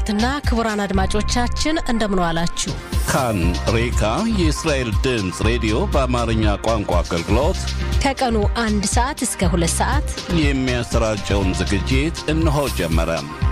ክቡራትና ክቡራን አድማጮቻችን እንደምን ዋላችሁ። ካን ሬካ የእስራኤል ድምፅ ሬዲዮ በአማርኛ ቋንቋ አገልግሎት ከቀኑ አንድ ሰዓት እስከ ሁለት ሰዓት የሚያሰራጨውን ዝግጅት እነሆ ጀመረ።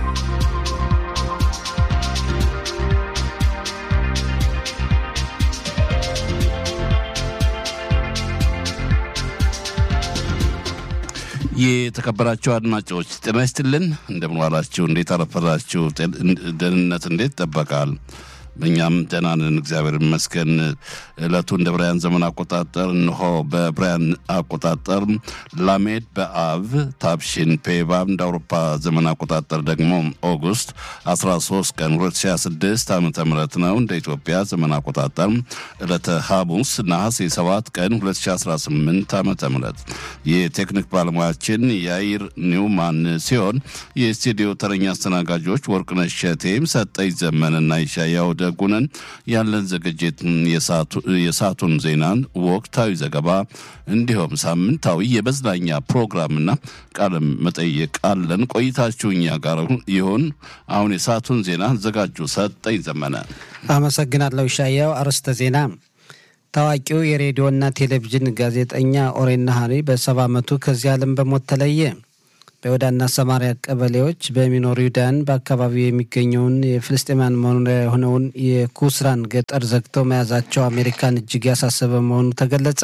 የተከበራችሁ አድማጮች ጤና ይስጥልን። እንደምን ዋላችሁ? እንዴት አረፈዳችሁ? ደህንነት እንዴት ይጠበቃል? በእኛም ደህና ነን፣ እግዚአብሔር ይመስገን። ዕለቱ እንደ ብራያን ዘመን አቆጣጠር እንሆ በብራያን አቆጣጠር ላሜድ በአብ ታብሺን ፔባብ እንደ አውሮፓ ዘመን አቆጣጠር ደግሞ ኦጉስት 13 ቀን 2026 ዓ ም ነው። እንደ ኢትዮጵያ ዘመን አቆጣጠር ዕለተ ሐሙስ ነሐሴ 7 ቀን 2018 ዓ ም የቴክኒክ ባለሙያችን የአይር ኒውማን ሲሆን የስቱዲዮ ተረኛ አስተናጋጆች ወርቅነሽ ሸቴም ሰጠኝ ዘመንና ይሻያው ደጉነን ያለን ዝግጅት የሰዓቱን ዜናን፣ ወቅታዊ ዘገባ እንዲሁም ሳምንታዊ የመዝናኛ ፕሮግራምና ቃለ መጠይቅ አለን። ቆይታችሁ እኛ ጋር ይሁን። አሁን የሰዓቱን ዜና አዘጋጁ ሰጠኝ ዘመነ። አመሰግናለሁ ሻያው። አርዕስተ ዜና ታዋቂው የሬዲዮና ቴሌቪዥን ጋዜጠኛ ኦሬን ናሃሪ በሰባ ዓመቱ ከዚህ ዓለም በሞት ተለየ። በይሁዳና ሰማሪያ ቀበሌዎች በሚኖሩ ይሁዳን በአካባቢው የሚገኘውን የፍልስጤማን መኖሪያ የሆነውን የኩስራን ገጠር ዘግተው መያዛቸው አሜሪካን እጅግ ያሳሰበ መሆኑ ተገለጸ።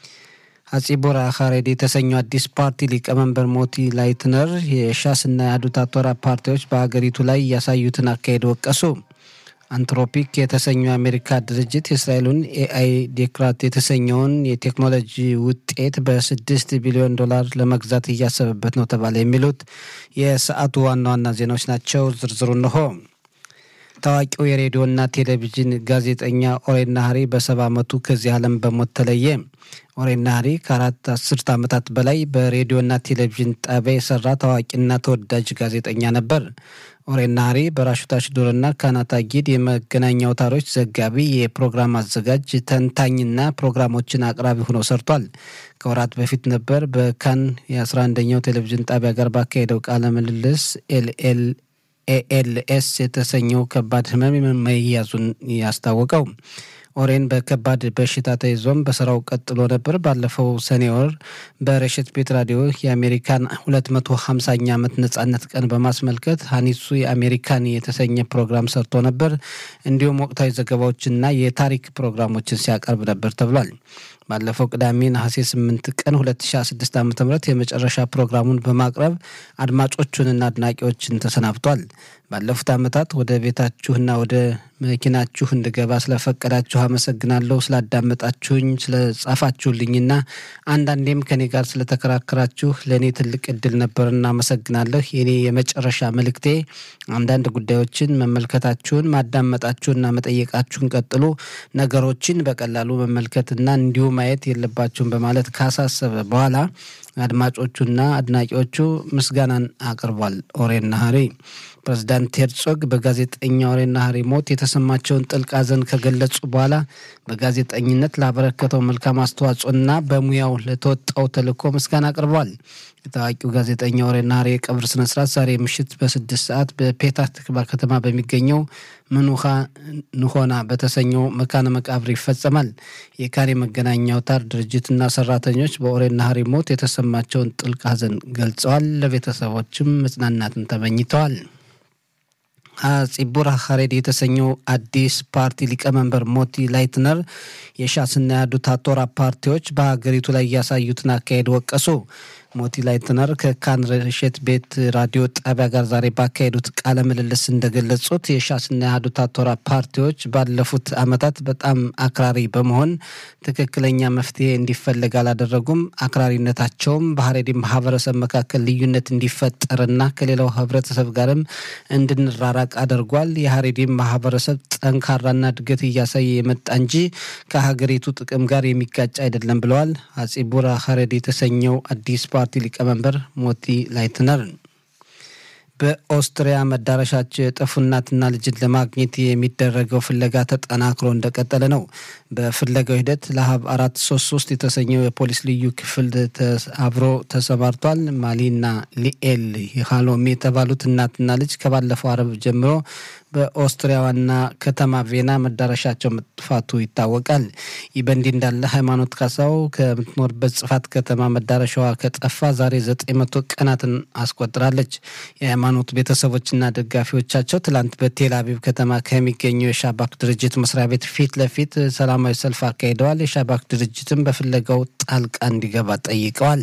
አጺቦራ ሀሬድ የተሰኘው አዲስ ፓርቲ ሊቀመንበር ሞቲ ላይትነር የሻስና የአህዱት አቶራ ፓርቲዎች በሀገሪቱ ላይ ያሳዩትን አካሄድ ወቀሱ። አንትሮፒክ የተሰኘው የአሜሪካ ድርጅት የእስራኤሉን ኤአይ ዴክራት የተሰኘውን የቴክኖሎጂ ውጤት በስድስት ቢሊዮን ዶላር ለመግዛት እያሰበበት ነው ተባለ። የሚሉት የሰዓቱ ዋና ዋና ዜናዎች ናቸው። ዝርዝሩ እንሆ። ታዋቂው የሬዲዮና ቴሌቪዥን ጋዜጠኛ ኦሬን ናሃሪ በሰባ ዓመቱ ከዚህ ዓለም በሞት ተለየ። ኦሬን ናሃሪ ከአራት አስርት ዓመታት በላይ በሬዲዮና ቴሌቪዥን ጣቢያ የሰራ ታዋቂና ተወዳጅ ጋዜጠኛ ነበር። ኦሬን ናሃሪ በራሹት አሽዶርና ካናታ ጊድ የመገናኛ አውታሮች ዘጋቢ፣ የፕሮግራም አዘጋጅ፣ ተንታኝና ፕሮግራሞችን አቅራቢ ሆኖ ሰርቷል። ከወራት በፊት ነበር በካን የ11ኛው ቴሌቪዥን ጣቢያ ጋር ባካሄደው ቃለ ምልልስ ኤልኤል ኤኤልኤስ የተሰኘው ከባድ ህመም መያዙን ያስታወቀው። ኦሬን በከባድ በሽታ ተይዞም በስራው ቀጥሎ ነበር። ባለፈው ሰኔ ወር በረሽት ቤት ራዲዮ የአሜሪካን 250ኛ ዓመት ነጻነት ቀን በማስመልከት ሀኒሱ የአሜሪካን የተሰኘ ፕሮግራም ሰርቶ ነበር። እንዲሁም ወቅታዊ ዘገባዎችና የታሪክ ፕሮግራሞችን ሲያቀርብ ነበር ተብሏል። ባለፈው ቅዳሜ ነሐሴ 8 ቀን 2016 ዓ ም የመጨረሻ ፕሮግራሙን በማቅረብ አድማጮቹንና አድናቂዎችን ተሰናብቷል። ባለፉት ዓመታት ወደ ቤታችሁና ወደ መኪናችሁ እንድገባ ስለፈቀዳችሁ አመሰግናለሁ። ስላዳመጣችሁኝ፣ ስለጻፋችሁልኝና አንዳንዴም ከኔ ጋር ስለተከራከራችሁ ለእኔ ትልቅ እድል ነበርና አመሰግናለሁ። የኔ የመጨረሻ መልእክቴ አንዳንድ ጉዳዮችን መመልከታችሁን፣ ማዳመጣችሁና መጠየቃችሁን ቀጥሉ። ነገሮችን በቀላሉ መመልከትና እንዲሁ ማየት የለባችሁም በማለት ካሳሰበ በኋላ አድማጮቹና አድናቂዎቹ ምስጋናን አቅርቧል። ኦሬን ናሃሪ ፕሬዚዳንት ሄርጾግ በጋዜጠኛ ኦሬን ናሃሪ ሞት የተሰማቸውን ጥልቅ ሐዘን ከገለጹ በኋላ በጋዜጠኝነት ላበረከተው መልካም አስተዋጽኦና በሙያው ለተወጣው ተልዕኮ ምስጋና አቅርቧል። የታዋቂው ጋዜጠኛ ኦሬን ናሃሪ የቀብር ስነስርዓት ዛሬ ምሽት በስድስት ሰዓት በፔታህ ትክቫ ከተማ በሚገኘው ምኑኻ ንሆና በተሰኘው መካነ መቃብር ይፈጸማል። የካን የመገናኛ አውታር ድርጅትና ሰራተኞች በኦሬን ናሃሪ ሞት የተሰማቸውን ጥልቅ ሐዘን ገልጸዋል። ለቤተሰቦችም መጽናናትን ተመኝተዋል። ጺቡራ ሀሬድ የተሰኘው አዲስ ፓርቲ ሊቀመንበር ሞቲ ላይትነር የሻስና የአህዱት አቶራ ፓርቲዎች በሀገሪቱ ላይ ያሳዩትን አካሄድ ወቀሱ። ሞቲ ላይትነር ከካን ረሸት ቤት ራዲዮ ጣቢያ ጋር ዛሬ ባካሄዱት ቃለ ምልልስ እንደገለጹት የሻስና የአህዱት አቶራ ፓርቲዎች ባለፉት ዓመታት በጣም አክራሪ በመሆን ትክክለኛ መፍትሄ እንዲፈለግ አላደረጉም። አክራሪነታቸውም በሀሬዲ ማህበረሰብ መካከል ልዩነት እንዲፈጠርና ከሌላው ህብረተሰብ ጋርም እንድንራራቅ አድርጓል። የሀሬዲ ማህበረሰብ ጠንካራና እድገት እያሳየ የመጣ እንጂ ከሀገሪቱ ጥቅም ጋር የሚጋጭ አይደለም ብለዋል። አጺቡራ ሀሬድ የተሰኘው አዲስ ፓርቲ ሊቀመንበር ሞቲ ላይትነር በኦስትሪያ መዳረሻቸው የጠፉ እናትና ልጅን ለማግኘት የሚደረገው ፍለጋ ተጠናክሮ እንደቀጠለ ነው። በፍለጋው ሂደት ለሀብ አራት ሶስት ሶስት የተሰኘው የፖሊስ ልዩ ክፍል አብሮ ተሰማርቷል። ማሊና ሊኤል ሃሎሚ የተባሉት እናትና ልጅ ከባለፈው አረብ ጀምሮ በኦስትሪያ ዋና ከተማ ቬና መዳረሻቸው መጥፋቱ ይታወቃል። ይህ በእንዲህ እንዳለ ሃይማኖት ካሳው ከምትኖርበት ጽፋት ከተማ መዳረሻዋ ከጠፋ ዛሬ ዘጠኝ መቶ ቀናትን አስቆጥራለች። የሃይማኖት ቤተሰቦችና ደጋፊዎቻቸው ትላንት በቴል አቪቭ ከተማ ከሚገኘው የሻባክ ድርጅት መስሪያ ቤት ፊት ለፊት ሰላማዊ ሰልፍ አካሂደዋል። የሻባክ ድርጅትም በፍለጋው ጣልቃ እንዲገባ ጠይቀዋል።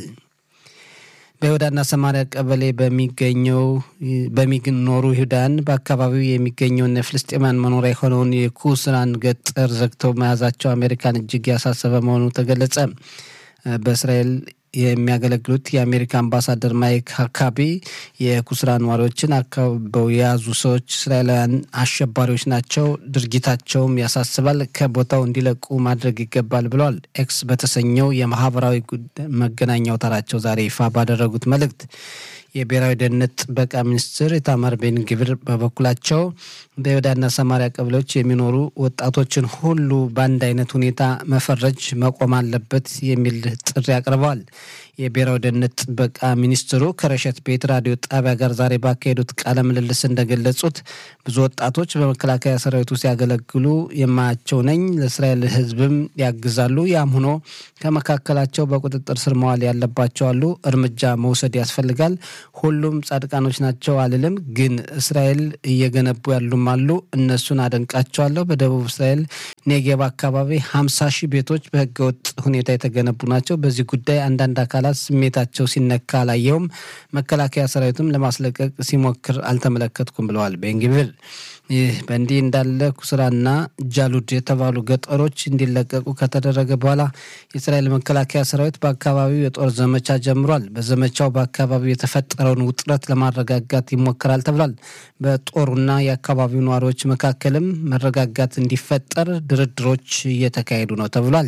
በይሁዳና ሰማሪያ ቀበሌ በሚገኘው በሚኖሩ ይሁዳን በአካባቢው የሚገኘውን የፍልስጤማን መኖሪያ የሆነውን የኩስራን ገጠር ዘግተው መያዛቸው አሜሪካን እጅግ ያሳሰበ መሆኑ ተገለጸ። በእስራኤል የሚያገለግሉት የአሜሪካ አምባሳደር ማይክ ሀካቢ የኩስራ ነዋሪዎችን አካበው የያዙ ሰዎች እስራኤላውያን አሸባሪዎች ናቸው፣ ድርጊታቸውም ያሳስባል፣ ከቦታው እንዲለቁ ማድረግ ይገባል ብለዋል። ኤክስ በተሰኘው የማህበራዊ መገናኛ አውታራቸው ዛሬ ይፋ ባደረጉት መልእክት የብሔራዊ ደህንነት ጥበቃ ሚኒስትር ኢታማር ቤን ግብር በበኩላቸው በይሁዳና ሰማሪያ ቀበሌዎች የሚኖሩ ወጣቶችን ሁሉ በአንድ አይነት ሁኔታ መፈረጅ መቆም አለበት የሚል ጥሪ አቅርበዋል። የብሔራዊ ደህንነት ጥበቃ ሚኒስትሩ ከረሸት ቤት ራዲዮ ጣቢያ ጋር ዛሬ ባካሄዱት ቃለ ምልልስ እንደገለጹት ብዙ ወጣቶች በመከላከያ ሰራዊቱ ሲያገለግሉ የማያቸው ነኝ፣ ለእስራኤል ሕዝብም ያግዛሉ። ያም ሆኖ ከመካከላቸው በቁጥጥር ስር መዋል ያለባቸው አሉ። እርምጃ መውሰድ ያስፈልጋል። ሁሉም ጻድቃኖች ናቸው አልልም፣ ግን እስራኤል እየገነቡ ያሉም አሉ። እነሱን አደንቃቸዋለሁ። በደቡብ እስራኤል ኔጌብ አካባቢ ሀምሳ ሺህ ቤቶች በህገወጥ ሁኔታ የተገነቡ ናቸው። በዚህ ጉዳይ አንዳንድ አካላት ስሜታቸው ሲነካ አላየውም። መከላከያ ሰራዊትም ለማስለቀቅ ሲሞክር አልተመለከትኩም ብለዋል ቤንግቪር። ይህ በእንዲህ እንዳለ ኩስራና ጃሉድ የተባሉ ገጠሮች እንዲለቀቁ ከተደረገ በኋላ የእስራኤል መከላከያ ሰራዊት በአካባቢው የጦር ዘመቻ ጀምሯል። በዘመቻው በአካባቢው የተፈጠረውን ውጥረት ለማረጋጋት ይሞክራል ተብሏል። በጦሩና የአካባቢው ነዋሪዎች መካከልም መረጋጋት እንዲፈጠር ድርድሮች እየተካሄዱ ነው ተብሏል።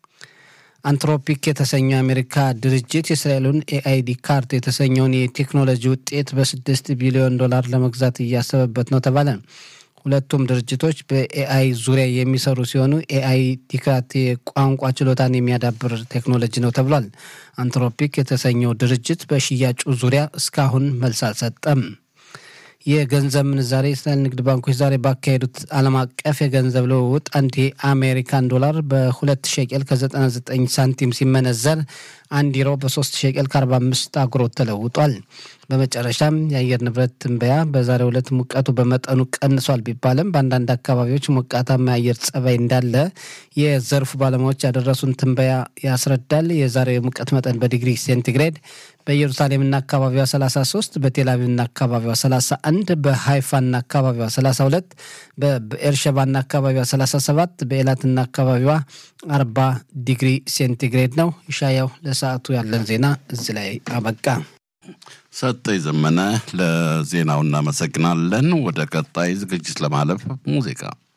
አንትሮፒክ የተሰኘው የአሜሪካ ድርጅት የእስራኤሉን ኤአይዲ ካርት የተሰኘውን የቴክኖሎጂ ውጤት በስድስት ቢሊዮን ዶላር ለመግዛት እያሰበበት ነው ተባለ። ሁለቱም ድርጅቶች በኤአይ ዙሪያ የሚሰሩ ሲሆኑ ኤአይ ዲክራት የቋንቋ ችሎታን የሚያዳብር ቴክኖሎጂ ነው ተብሏል። አንትሮፒክ የተሰኘው ድርጅት በሽያጩ ዙሪያ እስካሁን መልስ አልሰጠም። የገንዘብ ምንዛሬ የእስራኤል ንግድ ባንኮች ዛሬ ባካሄዱት ዓለም አቀፍ የገንዘብ ልውውጥ አንድ የአሜሪካን ዶላር በሁለት ሸቄል ከ99 ሳንቲም ሲመነዘር አንድ ዩሮ በሶስት ሸቄል ከ45 አጉሮት ተለውጧል። በመጨረሻም የአየር ንብረት ትንበያ በዛሬው ዕለት ሙቀቱ በመጠኑ ቀንሷል ቢባልም በአንዳንድ አካባቢዎች ሞቃታማ የአየር ጸባይ እንዳለ የዘርፉ ባለሙያዎች ያደረሱን ትንበያ ያስረዳል። የዛሬው የሙቀት መጠን በዲግሪ ሴንቲግሬድ በኢየሩሳሌምና አካባቢዋ 33፣ በቴልአቪቭና አካባቢዋ 31፣ በሃይፋና አካባቢዋ 32፣ በኤርሸባና አካባቢዋ 37፣ በኤላትና አካባቢዋ 40 ዲግሪ ሴንቲግሬድ ነው። ይሻያው ለሰዓቱ ያለን ዜና እዚህ ላይ አበቃ። ሰጠኝ ዘመነ ለዜናው እናመሰግናለን። ወደ ቀጣይ ዝግጅት ለማለፍ ሙዚቃ